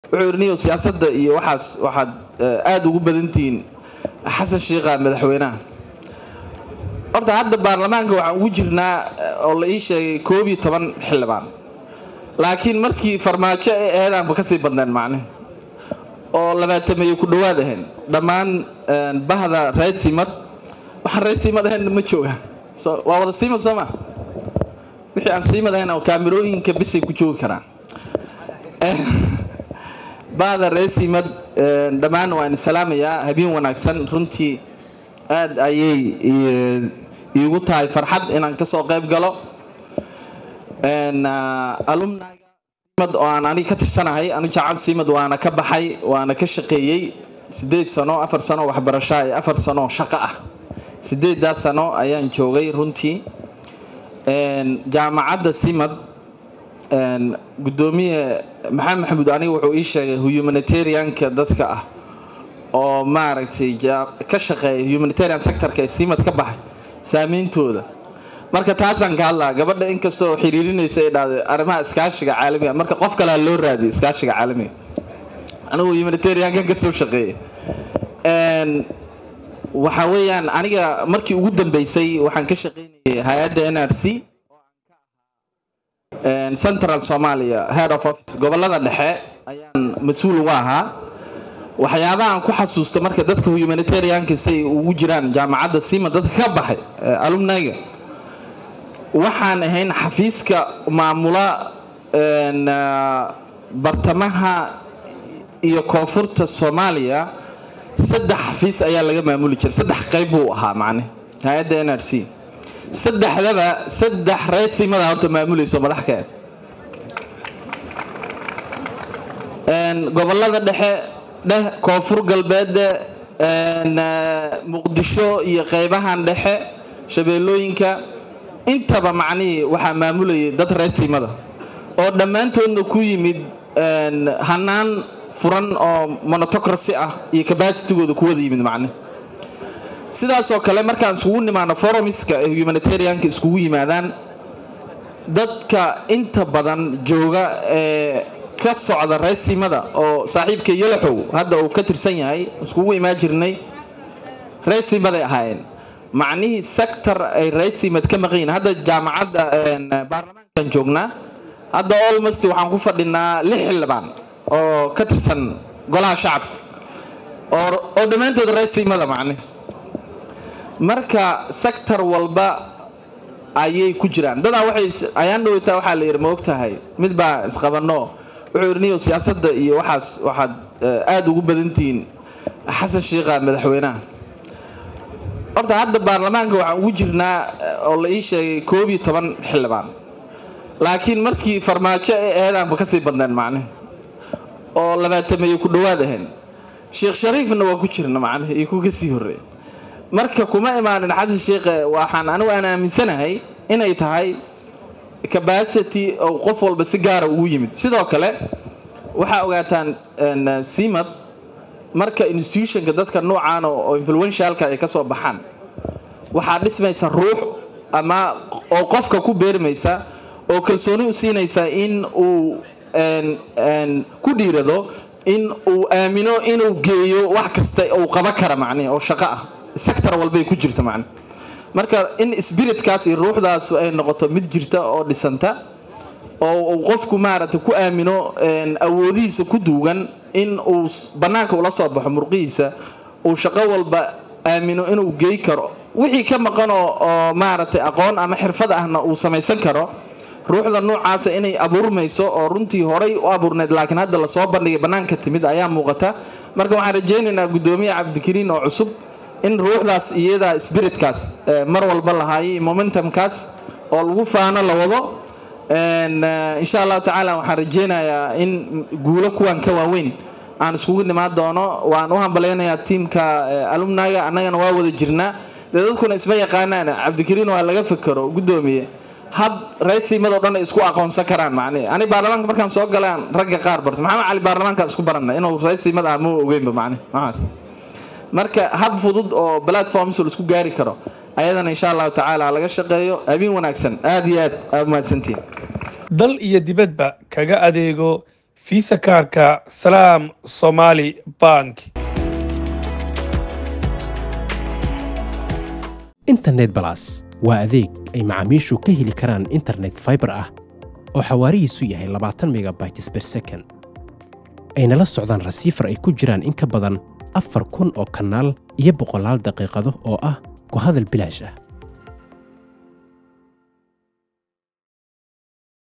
wuxuu yidhi niyow siyaasadda iyo waxaas waxaad aada ugu badantihiin xasan sheikha madaxweynaha horta hadda baarlamaanka waxaan ugu jirnaa oo la ii sheegay koob iyo toban xildhibaan laakiin markii farmaajo ee eedaanba kasii badneen macne oo labaatameeyo ku dhowaad ahayn dhammaan bahda reer siimad waxaan reer siimad ahayn ma joogaan so waa wada siimad soo ma wixii aan siimad ahayn oo kaamirooyinka bisay ku joogi karaan bahda reer siimad dhammaan waan salaamayaa habeen wanaagsan runtii aada ayay iigu tahay farxad inaan kasoo qayb galo alumniga simad oo aan aniga ka tirsanahay anu jacal simad waana ka baxay waana ka shaqeeyey sideed sano afar sano waxbarasho iyo afar sano shaqo ah sideedaas sano ayaan joogay runtii jaamacadda simad gudoomiye maxamed maxamuud aniga wuxuu ii sheegay humanitarianka dadka ah oo maaragtay ka shaqeeya humanitarian sectorka ee simad ka baxay saameyntooda marka taasaan ka hadlaa gabadha inkastoo xiriirinaysa ay dhahday arrimaha iskaashiga caalamiga marka qof kale ha loo raadiyo iskaashiga caalamiga anigu humanitariankan kasoo shaqeeya waxa weeyaan aniga markii ugu dambeysay waxaan ka shaqeynayay hay-adda n r c central somalia head of office gobolada dhexe ayaan mas-uul uga ahaa waxyaabaha aan ku xasuusto marka dadka humanitarianka say ugu jiraan jaamacadda sima dadka ka baxay alumniga waxaan ahayn xafiiska maamula bartamaha iyo koonfurta soomaaliya saddex xafiis ayaa laga maamuli jiray saddex qayb buu ahaa macne hay-adda n r c saddexdaba saddex reesimada horta maamulayso madax ka eg gobolada dhexe dheh koonfur galbeedde muqdisho iyo qeybahan dhexe shabeellooyinka intaba macnihii waxaa maamulayay dad reesimada oo dhammaantoodna ku yimid hanaan furan oo monotocracy ah iyo cabacitigooda ku wada yimid macne sidaasoo kale markaan iskugu nimaano foromiska ee humanitarianka iskugu yimaadaan dadka inta badan jooga ee ka socda reesimada oo saaxiibka yalaxow hadda uu ka tirsan yahay iskugu imaan jirnay reesimaday ahaayeen macnihii sector ay reesimad ka maqan yihin hadda jaamacadda baarlamaankan joognaa hadda olmost waxaan ku fadhinaa lix xildhibaan oo ka tirsan golaha shacabka oo dhammaantood reesimada macne marka sector walba ayay ku jiraan dadaa waxay ayaan dhaweytaa waxaa la yidhi ma ogtahay mid baa isqabano wuxuu yidhi niyow siyaasadda iyo waxaas waxaad aada ugu badantihiin xasan sheikha madaxweynaha horta hadda baarlamaanka waxaan ugu jirnaa oo la ii sheegay koob iyo toban xildhibaan laakiin markii farmaajo ee eedaanba kasii badneen macne oo labaatameeyo ku dhowaad ahayn sheekh shariifna waa ku jirna macne iyo ku kasii horreey marka kuma imaanin xasan sheikhe waxaan anigu aan aaminsanahay inay tahay cabacity oo qof walba si gaara ugu yimid sidoo kale waxaa ogaataan simad marka institutionka dadka noocaan oo influentialka ay kasoo baxaan waxaa dhismaysa ruux ama oo qofka ku beermaysa oo kalsooni u siinaysa in uu ku dhiirado in uu aamino inuu geeyo wax kasta uu qaba kara macnihi oo shaqo ah sector walbay ku jirta macne marka in spiritkaas iyo ruuxdaas ay noqoto mid jirta oo dhisanta oo uu qofku maaragtay ku aamino awoodihiisa ku duugan in uu bannaanka ula soo baxo murqihiisa uu shaqo walba aamino inuu gey karo wixii ka maqan oo maaragtay aqoon ama xirfad ahna uu samaysan karo ruuxda noocaasa inay abuurmayso oo runtii horay u abuurnayd laakiin hadda lasoo bandhigay bannaanka timid ayaa muuqata marka waxaan rajaynaynaa guddoomiye cabdikariin oo cusub in ruuxdaas iyada spiritkaas mar walba lahaayay momentumkaas oo lagu faano la wado insha allahu tacaala waxaan rajaynayaa in guulo kuwan ka waaweyn aan iskugu nimaan doono waan u hambalaynayaa tiimka alumniga annagana waa wada jirnaa dee dadkuna isma yaqaanaan cabdikariin waa laga fikero guddoomiye hab reesimadoo dhan ay isku aqoonsan karaan macnihi ani baarlamaanka markaan soo galaan ragga qaar barta maxamed cali baarlamaankaan isku baranay inuu reesimad ah ma ogeynba macnihi maxaas marka hab fudud oo platforms laisku gaari karo ayadana insha allahu tacaala laga shaqeeyo habeen wanaagsan aada iyo aad aad mahadsantiin dal iyo dibadba kaga adeego fiisa kaarka salaam somaali bank internet balas waa adeeg ay macaamiishu ka heli karaan internet fiber ah oo xawaarihiisu yahay labaatan megabytes per second ayna la socdaan rasiifar ay ku jiraan in ka badan afar kun oo kanaal iyo boqolaal daqiiqado oo ah ku hadal bilaash ah